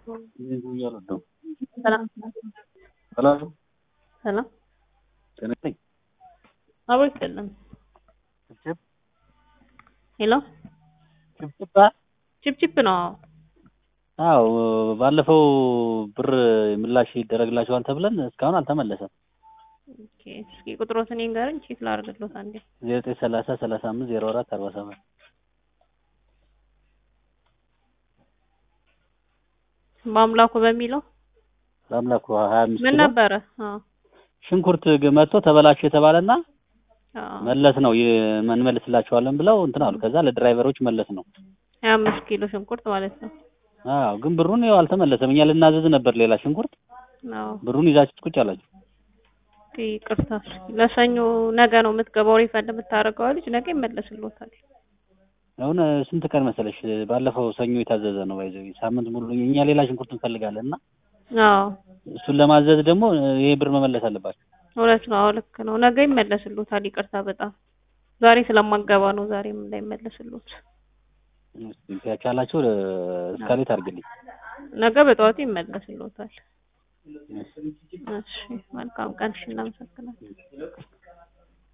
ሰላም ሰላም ሰላም ጤና ይስጥልኝ። አብሮ ይስጥልን። ችፕችፕ ሄሎ ችፕችፕ ችፕችፕ ነው። አዎ ባለፈው ብር ምላሽ ይደረግላችኋል ተብለን እስካሁን አልተመለሰም። ኦኬ እስኪ ቁጥሮትን ንገረኝ ቼክ ላድርግልዎት አንዴ። ዜሮ ዘጠኝ ሰላሳ ሰላሳ አምስት ዜሮ አራት አርባ ሰባት በአምላኩ በሚለው በአምላኩ ሀያ አምስት ምን ኪሎ ነበረ? አዎ ሽንኩርት ግ- መጥቶ ተበላሽ የተባለና አዎ መለስ ነው ይ- እንመልስላችኋለን ብለው እንትን አሉ። ከዛ ለድራይቨሮች መለስ ነው። ሀያ አምስት ኪሎ ሽንኩርት ማለት ነው። አዎ ግን ብሩን ያው አልተመለሰም። እኛ ልናዘዝ ነበር ሌላ ሽንኩርት፣ አዎ ብሩን ይዛችሁ ቁጭ አላችሁ። ኦኬ ይቅርታ። እስኪ ለሰኞ ነገ ነው የምትገባው ሪፈንድ የምታደርገው ልጅ ነገ ይመለስልዎታል። አሁን ስንት ቀን መሰለሽ? ባለፈው ሰኞ የታዘዘ ነው ባይዘው ሳምንት ሙሉ እኛ ሌላ ሽንኩርት እንፈልጋለን እና አዎ እሱን ለማዘዝ ደግሞ ይሄ ብር መመለስ አለባቸው። እውነት ነው። አዎ ልክ ነው። ነገ ይመለስልዎታል። ይቅርታ በጣም ዛሬ ስለማገባ ነው ዛሬም እንዳይመለስልዎት። እስኪ ከቻላችሁ እስካሌት አድርግልኝ። ነገ በጠዋቱ ይመለስልዎታል። እሺ መልካም ቀን። እሺ እናመሰግናለን።